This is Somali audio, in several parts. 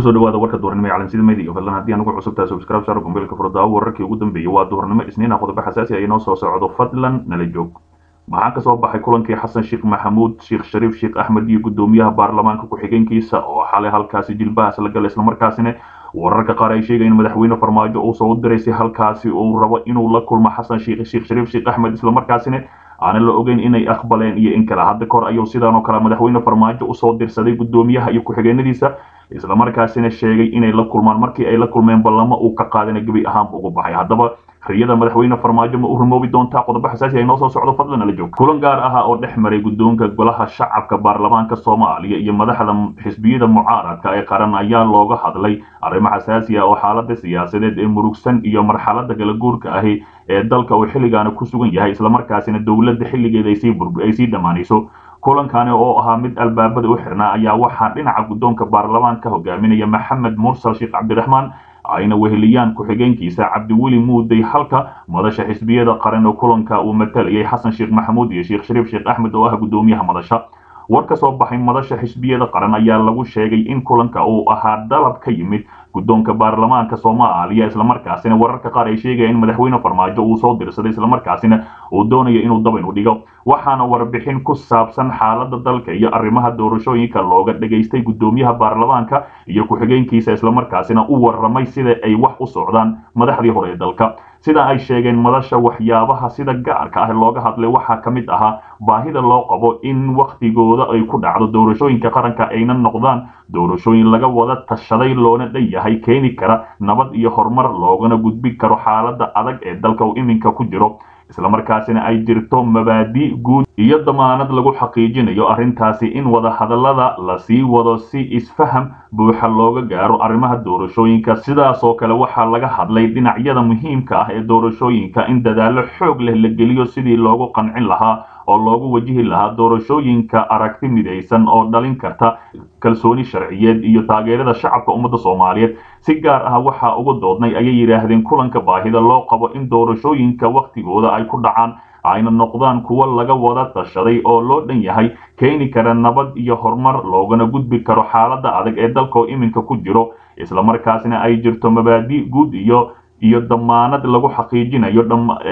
kusoo dhawaada warka duurnimo ee calansida media fadlan haddii aan ugu cusub tahay subscribe saar gombeelka furdaawo wararkii ugu dambeeyey waa duurnimo isniina qodobo xasaasi ah inoo soo socdo fadlan nala joog maxaa kasoo baxay kulankii xasan sheekh maxamuud sheekh shariif sheekh axmed iyo gudoomiyaha baarlamaanka ku-xigeenkiisa oo xalay halkaasi jilbahaas la galay islamarkaasina wararka qaar ay sheegayeen madaxweyne farmaajo uu soo diraysay halkaasi uu rabo inuu la kulmo xasan sheekh sheekh shariif sheekh axmed islamarkaasina aanan la ogeyn inay aqbaleen iyo in kale hadda kor ayuu sidaan oo kale madaxweyne farmaajo usoo dirsaday gudoomiyaha iyo ku-xigeenadiisa islamarkaasina sheegay inay la kulmaan markii ay la kulmeen ballamo uu ka qaadana gebi ahaanba ugu baxay haddaba riyada madaxweyne farmaajo ma u rumoobi doontaa qodobo xasaasi ay noo soo socdo fadlan nala joog kulan gaar ah oo dhex maray guddoonka golaha shacabka baarlamaanka soomaaliya iyo madaxda xisbiyada mucaaradka ee qaran ayaa looga hadlay arrimo xasaasi ah oo xaalada siyaasadeed ee murugsan iyo marxalada kala guurka ahi ee dalka uu xilligaana ku sugan yahay islamarkaasina dowladda xilligeeda ay sii dhammaanayso kulankani oo ahaa mid albaabada u xirnaa ayaa waxaa dhinaca guddoonka baarlamaanka hogaaminaya maxamed mursal sheekh cabdiraxmaan ayna weheliyaan ku-xigeenkiisa cabdiweli muudey halka madasha xisbiyada qaran oo kulanka uu matalayay xasan sheekh maxamuud iyo sheekh shariif sheekh axmed oo ah gudoomiyaha madasha war ka soo baxay madasha xisbiyada qaran ayaa lagu sheegay in kulanka uu ahaa dalab ka yimid guddoonka baarlamaanka soomaaliya islamarkaasina wararka qaar ay sheegayaan in madaxweyne farmaajo uu soo dirsaday islamarkaasina uu doonayo inuu dabayn u dhigo waxaana warbixin ku saabsan xaalada dalka iyo arrimaha doorashooyinka looga dhageystay gudoomiyaha baarlamaanka iyo ku-xigeenkiisa islamarkaasina u waramay sida ay wax u socdaan madaxdii hore ee dalka sida ay sheegeen madasha waxyaabaha sida gaarka ah looga hadlay waxaa ka mid ahaa baahida loo qabo in wakhtigooda ay ku dhacdo doorashooyinka qaranka ayna noqdaan doorashooyin laga wada tashaday loona dhan yahay keeni kara nabad iyo horumar loogana gudbi karo xaalada adag ee dalka uu iminka ku jiro islamarkaasina ay jirto mabaadi guud iyo damaanad lagu xaqiijinayo arrintaasi in wada hadallada lasii wado si isfaham buuxa looga gaaro arrimaha doorashooyinka sidaasoo kale waxaa laga hadlay dhinacyada muhiimka ah ee doorashooyinka in dadaallo xoog leh la geliyo sidii loogu qancin lahaa oo loogu wajihi lahaa doorashooyinka aragti midaysan oo dhalin karta kalsooni sharciyeed iyo taageerada shacabka ummadda soomaaliyeed si gaar ah waxaa uga doodnay ayay yidhaahdeen kulanka baahida loo qabo in doorashooyinka wakhtigooda ay ku dhacaan ayna noqdaan kuwo laga wada tashaday oo loo dhan yahay keeni kara nabad iyo horumar loogana gudbi karo xaalada adag ee dalkao iminka ku jiro islamarkaasina ay jirto mabaadi guud iyo iyo damaanad lagu xaqiijinayo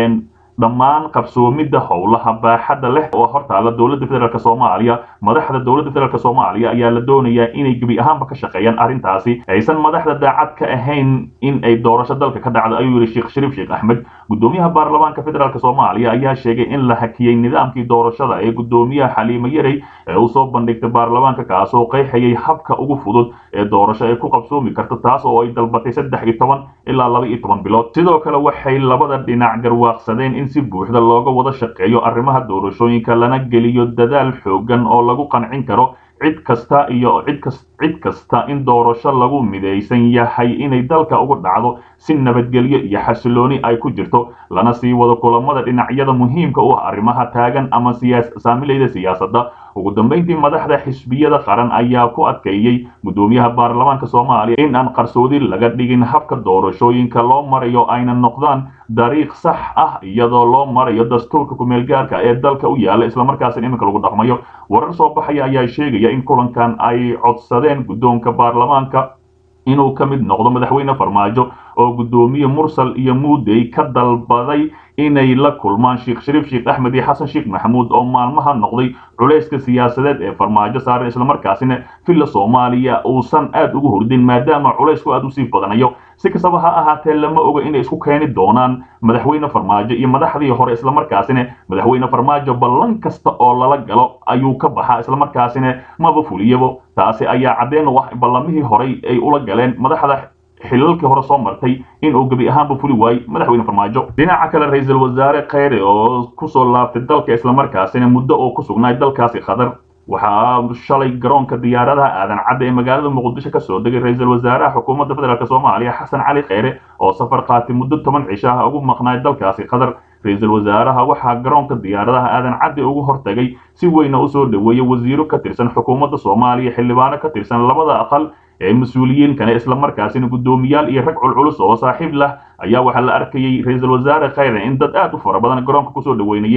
dhammaan qabsoomidda howlaha baaxadda leh oo hortaala dowladda federaalk soomaaliya madaxda dowladda federaalk soomaaliya ayaa la doonayaa inay gebi ahaanba ka shaqeeyaan arrintaasi aysan madaxda daacad ka ahayn in ay doorasho dalka ka dhacdo ayuu yihi sheekh shariif sheekh axmed gudoomiyaha baarlamaanka federaalk soomaaliya ayaa sheegay in la hakiyey nidaamkii doorashada ee gudoomiyaha xaliimo yarey ee uu soo bandhigtay baarlamaanka kaasoo qeexayay habka ugu fudud ee doorasho ay ku qabsoomi karto taas oo ay dalbatay saddex iyo toban ilaa laba iyo toban bilood sidoo kale waxay labada dhinac garwaaqsadeen in si buuxda looga wada shaqeeyo arrimaha doorashooyinka lana geliyo dadaal xoogan oo lagu qancin karo cid kasta iyo cid kasta in doorasho lagu midaysan yahay inay dalka uga dhacdo si nabadgelyo iyo xasilooni ay ku jirto lana sii wado kulamada dhinacyada muhiimka u ah arrimaha taagan ama saamilayda siyaasadda ugu dambeyntii madaxda xisbiyada qaran ayaa ku adkeeyey gudoomiyaha baarlamaanka soomaaliya in aan qarsoodi laga dhigin habka doorashooyinka loo marayo ayna noqdaan dariiq sax ah iyadoo loo marayo dastuurka kumeelgaarka ee dalka u yaala islamarkaasina iminka lagu dhaqmayo warar soo baxaya ayaa sheegaya in kulankan ay codsadeen guddoonka baarlamaanka inuu ka mid noqdo madaxweyne farmaajo oo gudoomiye mursal iyo muudey ka dalbaday inay la kulmaan sheekh shariif sheekh axmed iyo xasan sheekh maxamuud oo maalmaha noqday culayska siyaasadeed ee farmaajo saaran islamarkaasina villa soomaaliya uusan aad ugu hordin maadaama culaysku aad usii badanayo si kastaba ha ahaatee lama oga inay isku keeni doonaan madaxweyne farmaajo iyo madaxdii hore islamarkaasina madaxweyne farmaajo ballan kasta oo lala galo ayuu ka baxaa islamarkaasina maba fuliyabo taasi ayaa caddeen u ah ballamihii horey ay ula galeen madaxda xilalkii hore soo martay in uu gebi ahaanba fuli waayey madaxweyne farmaajo dhinaca kale ra-iisul wasaare kheyre oo kusoo laabtay dalka islamarkaasina muddo oo ku sugnaay dalkaasi qatar waxaa shalay garoonka diyaaradaha aadan cadda ee magaalada muqdisho ka soo degay ra-iisul wasaaraha xukuumadda federaalk soomaaliya xasan cali kheyre oo safar qaatay muddo toban cisho ah ugu maqnaay dalkaasi qatar ra-iisul wasaaraha waxaa garoonka diyaaradaha aadan caddi ugu hortagay si weyna usoo dhoweeyey wasiiro ka tirsan xukuumadda soomaaliya xildhibaano ka tirsan labada aqal ee mas-uuliyiinkana islamarkaasina guddoomiyaal iyo rag culculus oo saaxiib lah ayaa waxaa la arkayey ra-iisul wasaare kheyre in dad aad u fara badan garoonka kusoo dhoweynayeen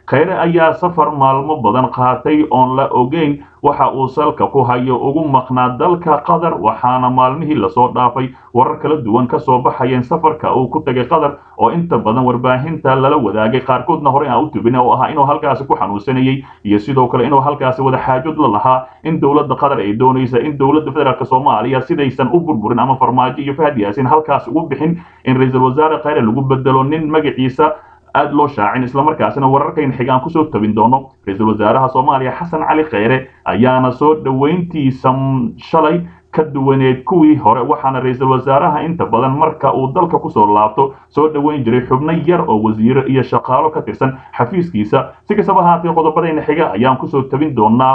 kheyre ayaa safar maalmo badan qaatay oon la ogeyn waxa uu salka ku hayo ugu maqnaa dalka qatar waxaana maalmihii lasoo dhaafay warar kala duwan ka soo baxayeen safarka uu ku tegay qatar oo inta badan warbaahinta lala wadaagay qaarkoodna horey aan u tubin oo ahaa inuu halkaasi ku xanuunsanayey iyo sidoo kale inuu halkaasi wada xaajod la lahaa in dowladda qatar ay doonaysa in dowladda federaalk soomaaliya sidaysan u burburin ama farmaajo iyo fahad yaasin halkaas ugu bixin in ra-iisul wasaare kheyre lagu bedelo nin magaciisa aada loo shaacin islamarkaasina wararkayn xigaan kusoo tabin doono ra-iisul wasaaraha soomaaliya xasan cali kheyre ayaana soo dhoweyntiisa shalay ka duwaneed kuwii hore waxaana ra-iisul wasaaraha inta badan marka uu dalka kusoo laabto soo dhoweyn jiray xubno yar oo wasiiro iyo shaqaalo ka tirsan xafiiskiisa si kastaba haatee qodobadayna xiga ayaan kusoo tabin doonaa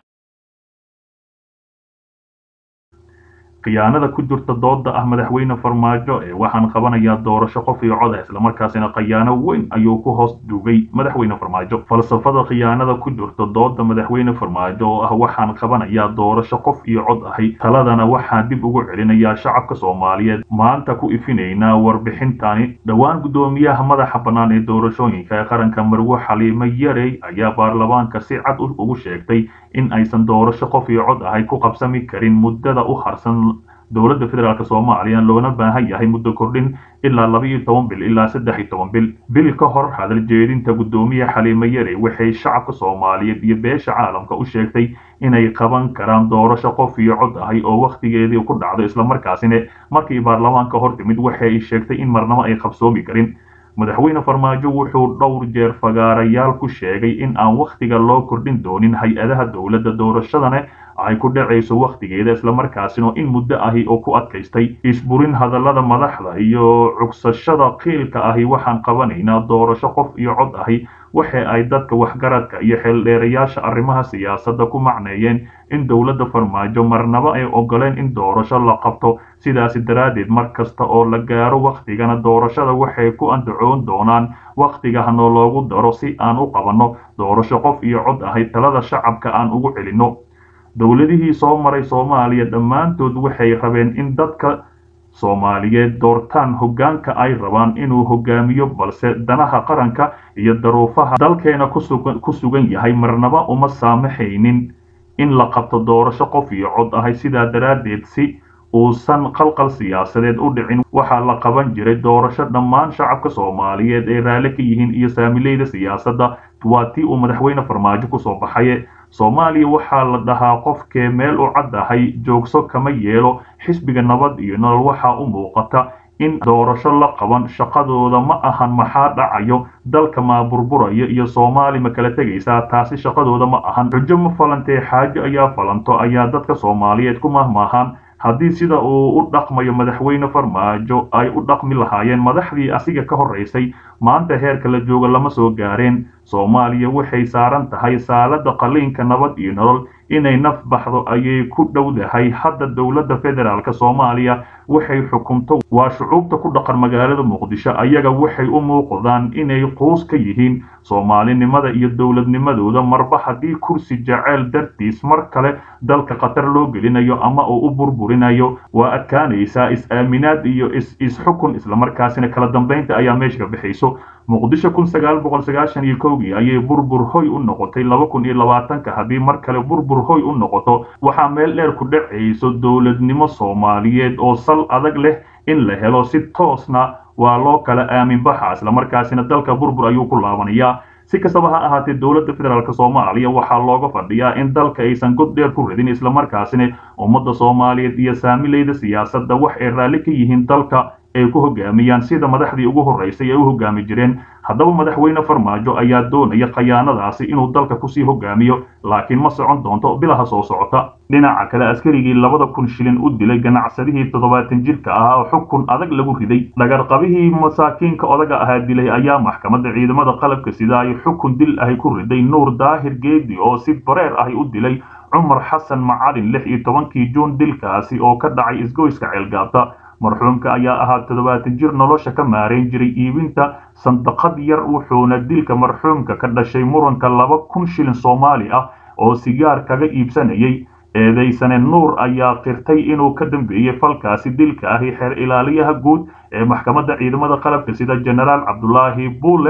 khiyaanada ku jirta dooda ah madaxweyne farmaajo ee waxaan qabanayaa doorasho qof iyo coda islamarkaasina khiyaano weyn ayuu ku hoos duugay madaxweyne farmaajo falsafada khiyaanada ku jirta dooda madaxweyne farmaajo oo ah waxaan qabanayaa doorasho qof iyo cod ahay taladana waxaan dib ugu celinayaa shacabka soomaaliyeed maanta ku ifinaynaa warbixintani dhowaan guddoomiyaha madaxa bannaan ee doorashooyinka ee qaranka marwo xaliimo yarey ayaa baarlamaanka si cad ugu sheegtay in aysan doorasho qof iyo cod ahay ku qabsami karin muddada u harsan dowladda federaalk soomaaliya loona baahan yahay muddo kordhin ilaa laba iyo toban bil ilaa saddex iyo toban bil bil ka hor hadal jeedinta guddoomiye xaliimo yare waxay shacabka soomaaliyeed iyo beesha caalamka u sheegtay inay qaban karaan doorasho qof iyo cod ahay oo wakhtigeedii ku dhacdo islamarkaasina markii baarlamaanka hor timid waxay sheegtay in marnabo ay qabsoomi karin madaxweyne farmaajo wuxuu dhowr jeer fagaarayaal ku sheegay in aan wakhtiga loo kordhin doonin hay-adaha dowladda doorashadana ay ku dhacayso wakhtigeeda islamarkaasina in muddo ahi oo ku adkaystay isburin hadallada madaxda iyo cugsashada qiilka ahi waxaan qabanaynaa doorasho qof iyo cod ahi waxa ay dadka waxgaradka iyo xeeldheerayaasha arrimaha siyaasadda ku macneeyeen in dowladda farmaajo marnaba ay ogoleen in doorasho la qabto sidaasi daraaddeed mar kasta oo la gaaro wakhtigana doorashada waxay ku andacoon doonaan wakhtiga hanoo loogu daro si aan u qabanno doorasho qof iyo cod ahay talada shacabka aan ugu celinno dowladihii soo maray soomaaliya dhammaantood waxay rabeen in dadka soomaaliyeed doortaan hoggaanka ay rabaan inuu hogaamiyo balse danaha qaranka iyo daruufaha dalkeena ku sugan yahay marnaba uma saamaxaynin in la qabto doorasho qof iyo cod ahay sidaa daraaddeed si uusan qalqal siyaasadeed u dhicin waxaa la qaban jiray doorasho dhammaan shacabka soomaaliyeed ee raalli ka yihiin iyo saamileyda siyaasadda waa tii uu madaxweyne farmaajo kusoo baxaye soomaaliya waxaa la dhahaa qofkee meel u caddahay joogso kama yeelo xisbiga nabad iyo nolol waxaa u muuqata in doorasho la qaban shaqadooda ma ahan maxaa dhacayo dalka maa burburayo iyo soomaali ma kala tegaysaa taasi shaqadooda ma ahan xujo ma falantee xaajo ayaa falanto ayaa dadka soomaaliyeed ku mahmaahaan haddii sida uu u dhaqmayo madaxweyne farmaajo ay u dhaqmi lahaayeen madaxdii asiga ka horraysay maanta heerka la jooga lama soo gaareen soomaaliya waxay saaran tahay saalada qaliinka nabad iyo nolol inay naf baxdo ayay ku dhowdahay hadda dowladda federaalk soomaaliya waxay xukunto waa shucuubta ku dhaqan magaalada muqdisho ayaga waxay u muuqdaan inay quus ka yihiin soomaalinimada iyo dowladnimadooda marba haddii kursi jaceyl dartiis mar kale dalka khatar loo gelinayo ama uu u burburinayo waa adkaanaysaa is-aaminaad iyo is-xukun islamarkaasina kala dambaynta ayaa meesha ka bixayso muqdisho kun sagaal boqol sagaashan iyo kowgii ayay burbur hoy u noqotay laba kun iyo labaatanka haddii mar kale burbur hoy u noqoto waxaa meel dheer ku dhacayso dowladnimo soomaaliyeed oo sal adag leh in la helo si toosna waa loo kala aamin baxa islamarkaasina dalka burbur ayuu ku laabanayaa si kastaba ha ahaatee dowladda federaalk soomaaliya waxaa looga fadhiyaa in dalka aysan god dheer ku ridin islamarkaasina ummadda soomaaliyeed iyo saamileyda siyaasadda wax ay raalli ka yihiin dalka ay ku hogaamiyaan sida madaxdii ugu horraysay ay u hogaami jireen haddaba madaxweyne farmaajo ayaa doonaya khayaanadaasi inuu dalka kusii hogaamiyo laakiin ma socon doonto bilaha soo socota dhinaca kale askarigii labada kun shilin u dilay ganacsadihii toddobaatan jirka ahaa oo xukun adag lagu riday dhagarqabihii masaakiinka odaga ahaa dilay ayaa maxkamadda ciidamada qalabka sida ay xukun dil ahi ku riday nuur daahir geedi oo si bareer ahi u dilay cumar xasan macalin lix iyo tobankii juun dilkaasi oo ka dhacay isgoyska ceelgaabta marxuumka ayaa ahaa toddobaatan jir nolosha ka maarayn jiray iibinta sandaqad yar wuxuuna dilka marxuumka ka dhashay muranka laba kun shilin soomaali ah oo sigaar kaga iibsanayay eedaysane nuur ayaa qirtay inuu ka dambeeyey falkaasi dilka ahi xeer ilaaliyaha guud ee maxkamadda ciidamada qalabka sida jenaraal cabdulaahi buule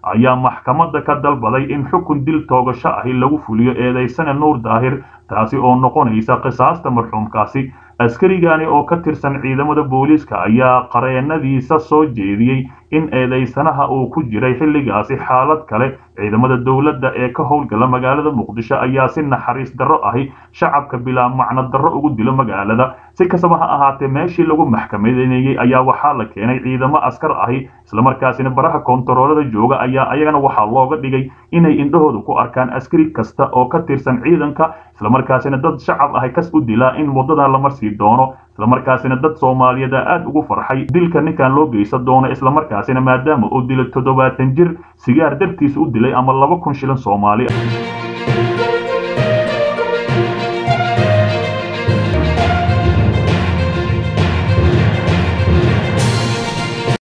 ayaa maxkamadda ka dalbaday in xukun dil toogasho ahi lagu fuliyo eedaysane nuur daahir taasi oo noqonaysa qisaasta marxuumkaasi askarigani oo ka tirsan ciidamada booliiska ayaa qareenadiisa soo jeediyey in eedaysanaha uu ku jiray xilligaasi xaalad kale ciidamada dowladda ee ka howlgala magaalada muqdisho ayaa si naxariis darro ahi shacabka bilaa macno darro ugu dilo magaalada si kastaba ha ahaatee meeshii lagu maxkamadeynayey ayaa waxaa la keenay ciidamo askar ahi islamarkaasina baraha koontaroolada jooga ayaa ayagana waxaa looga dhigay inay indhahooda ku arkaan askari kasta oo ka tirsan ciidanka islamarkaasina dad shacab ahi kas u dilaa in waddadan la marsii doono islamarkaasina dad soomaaliyeed aad ugu farxay dilka ninkan loo geysan doono islamarkaasina maadaama uu dilay toddobaatan jir sigaar dartiis u dilay ama laba kun shilin soomaali